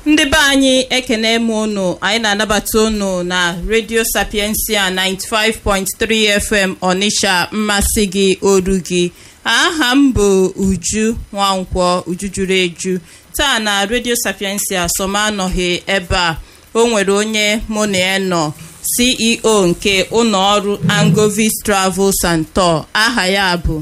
ndị be anyị ekene m unu anyị na-anabata unu na redio sapiensia 95.3 fm ọnịsha mmasị gị oru gị aha m bụ uju nwankwọ uju juru eju taa na redio sapiensia sọm anọghị ebe a o nwere onye mụ na ya nọ ceo nke ụlọọrụ angovis travels and tour aha ya bụ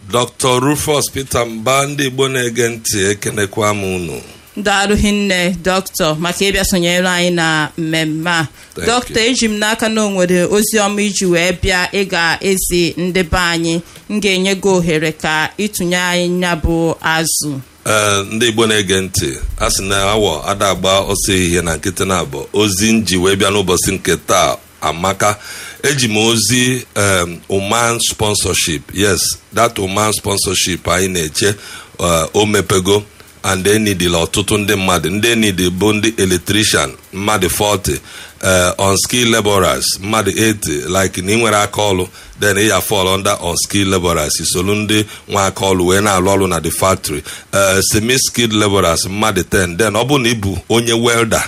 dr rufus peter mba ndị igbo na-ege ntị ekenekwa m unu daalụ hinne dọkịta maka ịbịa sonyere anyị na mmemme a Thank dọkịta eji m n'aka na o nwere ozi ọma iji wee bịa ịga ezi ndị be anyị m ga-enye gị ohere ka ịtụnye anyị ya bụ azụ ee ndị igbo na-ege ntị a sị na awọ ada agba ọsọ ehihie na nkịtị na abụọ ozi nji wee bịa n'ụbọchị nke taa amaka eji m ozi um, oman sponsorship yes that oman sponsorship anyị na-eche uh, o mepego and enidila ọtụtụ ndị mmadụ ndị enidi bụ ndị electrician mmadụ 40 uh, unskilled laborers mmadụ 80 like na ị nwere aka ọlụ then ị ya fall under unskilled laborers isolu ndị nwa aka ọlụ wee na-alụ ọrụ na the factory uh, semi skilled laborers mmadụ 10 then ọ bụrụ na ị bụ onye welder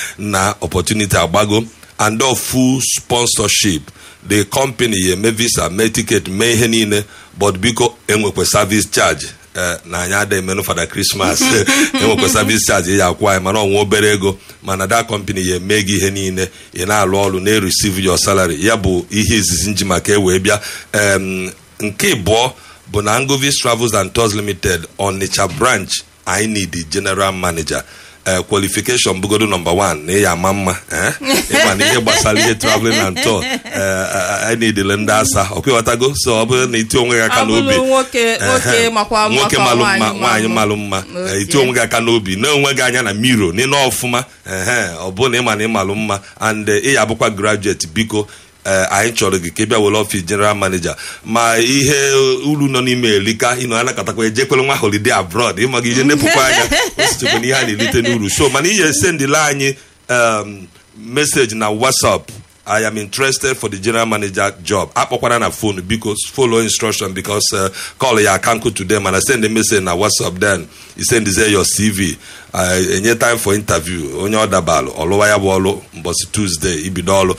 na opportunity agbago and of full sponsorship the company ya eme visa mee ticket mee ihe niile but biko enwekwa service charge ee na anyị ada emenụ fada krismas enwekwa service charge ya akwụ anyị mana ọnwa obere ego mana that company ya eme gị ihe niile ị na-alụ ọrụ na-ereceive your salary ya bụ ihe izizi nji maka ewee bịa em, nke ịbụọ bụ na Angovis Travels and Tours Limited Onitsha branch anyị need the general manager ee qualification bụgodo nọmba 1 na ịya ama mma ee ịma na ihe gbasara ihe traveling and tour ee anyị niidile ndị asa ọkwịghọtago so ọ bụrụ na iti onwe gị aka Ọ bụrụ n'obi nwoke nwoke Ehe. makwa nwoke makwa malụ mma nwaanyị nwaanyị mma. malụ mma Okay. ee, iti onwe gị aka n'obi na onwe gị anya na miro n'ịnọ ọfụma ehe ọ bụ na ịma na ịmalụ mma and eh, ị ya abụkwa graduate biko ee, anyị chọrọ gị ka ị bịa were ọfis general manager ma ihe uru nọ n'ime erika ịnọ anakatakwa ejekwere nwa holiday abroad ịma gị ije nepụkwa anya osichekwa na ihe a na-erite n'uru so mana ihe esendịla anyị um, message na whatsapp I am interested for the general manager job. Akpọkwara na phone biko follow instruction because uh, call ya akanku to them and I send a message na WhatsApp then you send say your CV. Uh, enye time for interview onye ọ dabalụ ọlụwa ya bụ ọlụ mbọsị Tuesday ibido ọlụ.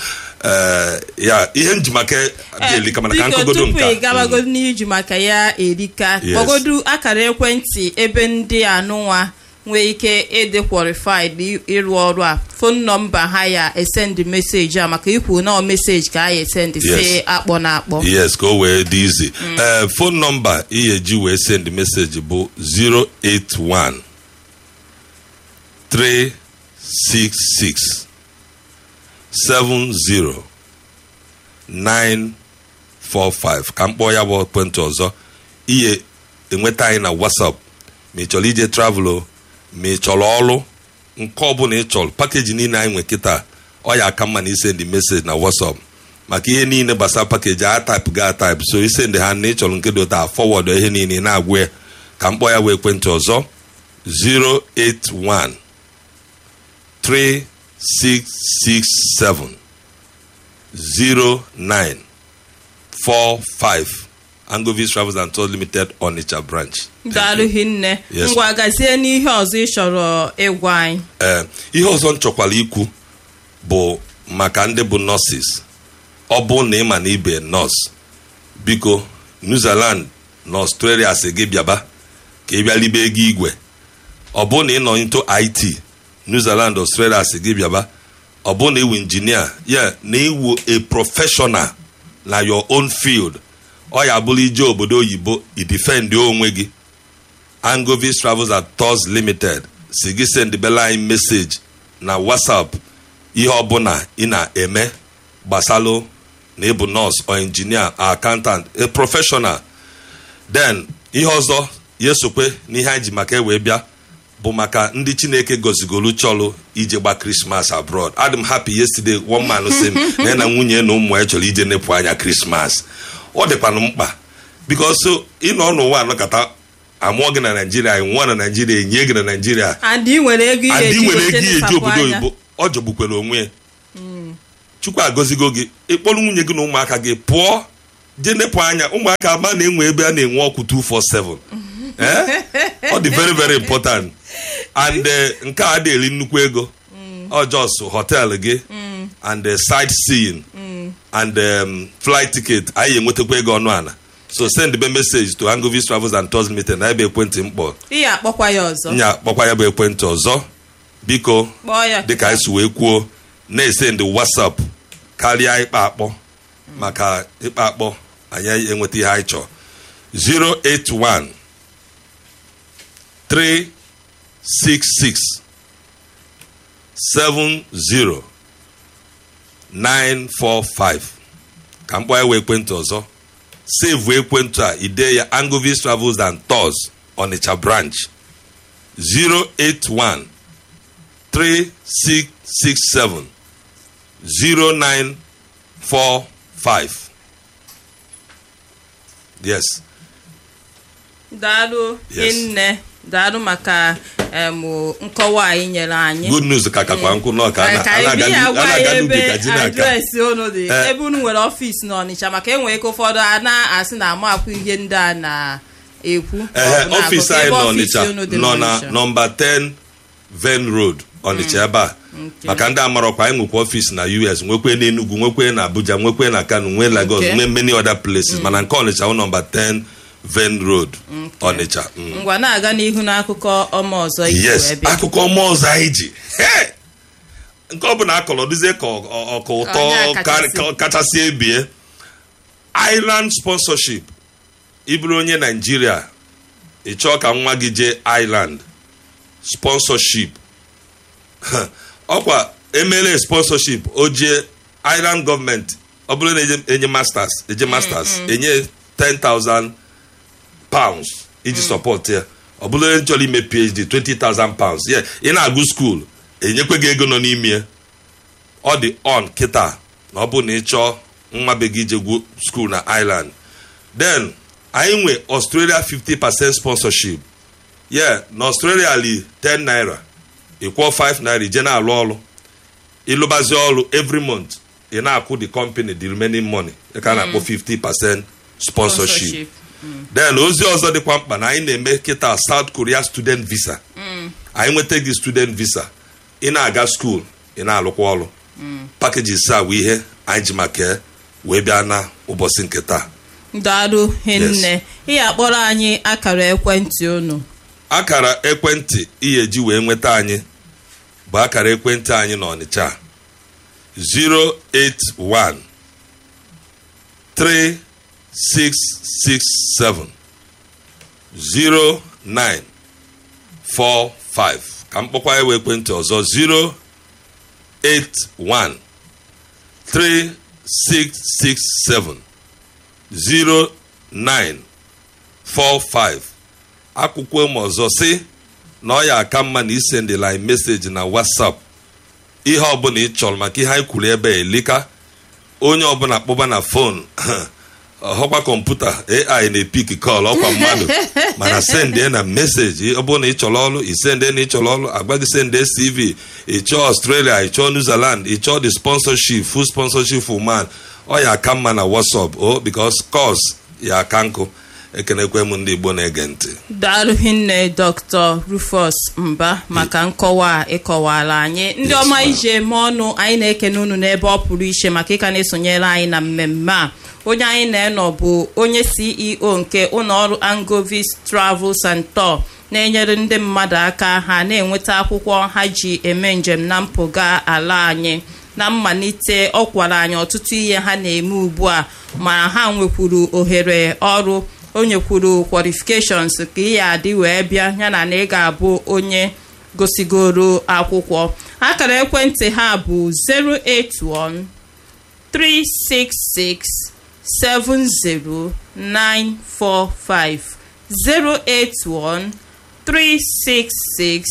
Uh, ya ihe njimaka dị elika mana ka biko nkụgodo tupu nke a. ị gabagodu n'iji maka ya erika Yes. kpọgodu akara ekwentị ebe ndị anụnwa nwee ike ịdị qualified ị- ịrụ ọrụ a fon nọmba ha ya esend meseji a maka ikwu na meseji ka a ya esend si Yes. akpọ na akpọ yes ka o wee dị izi ee fon nọmba ị ga-eji wee send message bụ 081 366 70 945 ka m kpọọ ya bụ ekwentị ọzọ ihe enweta anyị na whatsapp ma ị chọrọ ije travel o ma ị chọrọ ọrụ nke ọbụla ị chọrọ pakeji niile anyị nwe kịta ọ ya aka mma na isendị meseji na whatsapp maka ihe niile gbasara pakeji a taịpụ ga taịpụ so isendị ha na ị chọrọ nke dị ụta fọwọdụ ihe niile ị na-agwa ya ka m kpọọ ya bụ ekwentị ọzọ 081 3667 0945 Angovis Travels and Tours Limited Onitsha branch. Thank daalụ you. hinne Yes. ngwa gazie n'ihe ọzọ ị chọrọ ịgwa anyị Ee, ihe ọzọ m chọkwara ikwu bụ maka ndị bụ nọọsis ọ bụ na ịma na ibe nọọsụ biko New Zealand na Australia si gị bịaba ka ị bịa libe ego igwe ọ bụ na ị nọ into IT New Zealand Australia si gị bịaba ọ bụ na iwu injinia ya na iwu a professional na your own field ọ ya bụrụ ije obodo oyibo idifendi onwe gị Angovis Travels and Tours Limited si gị sendibela anyị meseji na WhatsApp ihe ọbụla ị na-eme gbasalụ na ịbụ nọọsụ or injinia or accountant a professional then ihe ọzọ ya esokwe n'ihe anyị ji maka ewee bịa bụ maka ndị chineke gozigolu chọlụ ije gba krismas abroad adị m happy yesterday one man sị m na ya na nwunye na ụmụ ya chọrọ ije nepụ anya krismas ọ dịkwanụ mkpa bikos ịnọ n'ụwa anọkọta amụọ gị na naijiria nwụọ na naijiria enye gị na naijiria adị nwere ego ihe adị eji nwere gote ego ihe eji nsapụ obodo anya. oyibo ọ jọgbukwere onwe ya chukwu agọzigo gị ịkpọrọ nwunye gị na ụmụaka gị pụọ jee nepụ anya ụmụaka ama na-enwe ebe a na-enwe ọkụ 247 Eh? ọ dị very very important and eh, nke a dị eri nnukwu ego ọ just hotel gị and eh, sightseeing and um, flight ticket anyị enwetakwa ego ọnụ ala so send me message to Angovis Travels and Tours Limited na ebe ekwentị mkpọ ị ya akpọkwa ya ọzọ nya kpọkwa ya bụ ekwentị ọzọ biko kpọọ ya dịka anyị si wee kwuo na-ese ndị whatsapp karịa ịkpa akpọ maka ịkpa akpọ anyị enweta ihe anyị chọrọ 081 366 70 945 ka mkpọ ya wee ekwentị ọzọ save ekwentị a ide ya Angovis Travels and Tours Onitsha branch 081 3667 0945 yes daalụ Yes. nne daalụ maka em, nkọwa anyị nyere anyị good news ka kakwa nkụ nọ ka a na- ka a na-aga anyị n'u- a agwa ya na-aga n'ubi ebe ka ji na-aka adreesị unu dị Eh. ebe unu nwere ọfịs n'Ọnịcha maka enwere ike ụfọdụ a na-asị na amakwu ihe ndị a na-ekwu ehe ọ bụ na ọfịs akụkọ. anyị Ebe nọ ọfịs Ọnịcha unu dị nọ na n'Ọnịcha. nọmba 10 Ven Road Ọnịcha ebe a maka ndị amarọkwa anyị nwekwa ọfịs na US nwekwe na Enugu nwekwe na Abuja nwekwe na Kano nwee Lagos Okay. nwee many other places mana nke Ọnịcha bụ nọmba 10 Ven Road Ọnịcha Mm. ngwa na-aga n'ihu n'akụkọ ọma ọzọ izu yes ebe akụkọ ọma ọzọ anyị ji Hey! nke ọ bụla akọrọ dịzie ka ọ- ọ- ọka ụtọ Onye ka- kachasị. ka- kachasị ebie island sponsorship ịbụrụ onye naijiria ị chọọ ka nwa gị jee island sponsorship ọkwa emele sponsorship o jee island gọọmenti ọ bụrụ na eje- enye masters eje masters enye 10,000 pounds iji support ya ọ bụrụ onye chọrọ ime phd 20,000 pounds yeah ị na-agụ skuul enyekwe gị ego nọ n'ime ya ọ dị on kịta na ọ bụ na ị chọọ nwa be gị jegwu skuul na Ireland then anyị nwe Australia 50% sponsorship yeah na Australia li 10 naira ịkwụọ 5 naira ije na-alụ ọrụ ịlụbazi ọrụ every month ị na-akwụ the company the remaining money ya ka a na-akpọ 50% sponsorship then ozi ọzọ dịkwa mkpa na anyị na-eme kịta South Korea student visa anyị nweta gị student visa ị na-aga skuul ị na-alụkwa ọrụ packages a bụ ihe anyị ji maka wee bịa na ụbọchị nke taa daalụ hinne ị akpọrọ anyị akara ekwentị unu akara ekwentị ihe ji wee nweta anyị bụ akara ekwentị anyị n'Ọnịcha 081 3667 0945 ka m kpọkwa ya wee ekwentị ọzọ 081 3667 0945 akwụkwọ m ọzọ si na ọ ya aka mma na isendịla anyị meseji na whatsapp ihe ọbụla ị chọrọ maka ihe anyị kwuru ebe a elika onye ọbụla kpọba na fon ọhọkwa kọmputa ai na-epik kọl ọkwa mmadụ mana sendie na meseji ọ bụrụ na ị chọrọ ọrụ isende na ị chọrọ ọrụ agwa gị sende cv ị chọọ australia ị chọọ new zealand ị chọọ the sponsorship full sponsorship for man ọ ya aka mma na whatsapp o because cos ya aka nkụ ekenekwe m ndị igbo na-ege ntị daalụ hinne dr rufus mba maka nkọwa a ịkọwara anyị ndị Yes, ọma ma'am. ije eme ọnụ anyị na-ekene unu n'ebe ọ pụrụ iche maka ịka na-esonyere anyị na mmemme a onye anyị na-enọ bụ onye ceo nke ụlọọrụ angovis travels and tour na-enyere ndị mmadụ aka ha na-enweta akwụkwọ ha ji eme njem na mpụga ala anyị na mmalite ọ kwara anyị ọtụtụ ihe ha na-eme ugbu a ma ha nwekwuru ohere ọrụ o nyekwuru qualifications ka ị ya adị wee bịa yana na ị ga-abụ onye gosigoro akwụkwọ akara ekwentị ha bụ 081 366 70945 081 366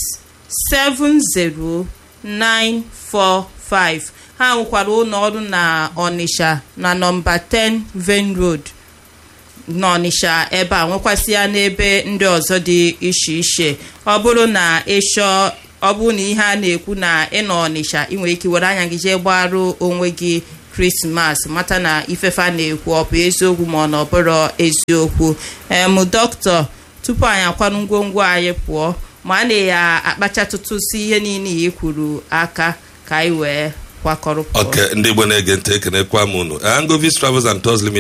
70945 ha nwekwara ụlọ ọrụ na Ọnịsha na nọmba 10 Ven Road n'Ọnịsha ebe a nwekwasị ya n'ebe ndị ọzọ dị iche iche ọ bụrụ na ịchọọ ọ bụrụ na ihe a na-ekwu na ịnọ Ọnịsha ị nwere ike were anya gị jee gbarụ onwe gị krismas mata na ifefe na-ekwu ọ bụ eziokwu ma ọ na ọ bụrụ eziokwu em dọkịta tupu anyị akwanụ ngwongwo anyị pụọ ma a na-ya akpachatụtụsi ihe niile ya kwuru aka ka anyị wee kwakọrọ pụọ. oke ndị igbo na-ege ntị ekenekwa m unu angovis travels and tours limited